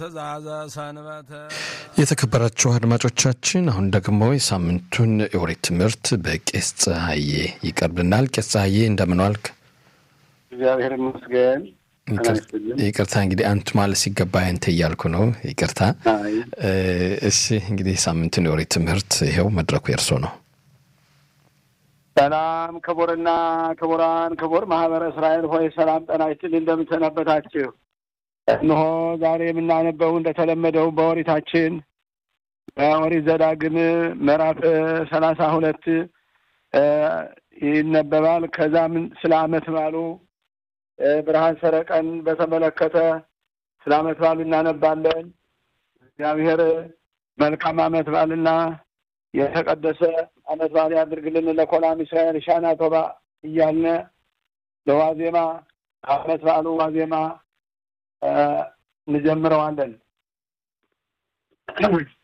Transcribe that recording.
ትእዛዘ ሰንበተ የተከበራችሁ አድማጮቻችን አሁን ደግሞ የሳምንቱን የኦሪት ትምህርት በቄስ ፀሐዬ ይቀርብናል። ቄስ ፀሐዬ እንደምን ዋልክ? እግዚአብሔር ይመስገን። ይቅርታ እንግዲህ አንቱ ማለት ሲገባ አንተ እያልኩ ነው። ይቅርታ። እሺ እንግዲህ ሳምንቱን የኦሪት ትምህርት ይኸው መድረኩ የእርሶ ነው። ሰላም ክቡርና ክቡራን፣ ክቡር ማህበረ እስራኤል ሆይ ሰላም ጤና ይስጥልኝ። እንደምንሰነበታችሁ። እነሆ ዛሬ የምናነበው እንደተለመደው በኦሪታችን በኦሪት ዘዳግም ምዕራፍ ሰላሳ ሁለት ይነበባል። ከዛም ስለ ዓመት ባሉ ብርሃን ሰረቀን በተመለከተ ስለ ዓመት ባሉ እናነባለን። እግዚአብሔር መልካም ዓመት ባልና የተቀደሰ ዓመት በዓል ያድርግልን ለኮላም እስራኤል ሻና ቶባ እያልነ ለዋዜማ ዓመት በዓሉ ዋዜማ እንጀምረዋለን።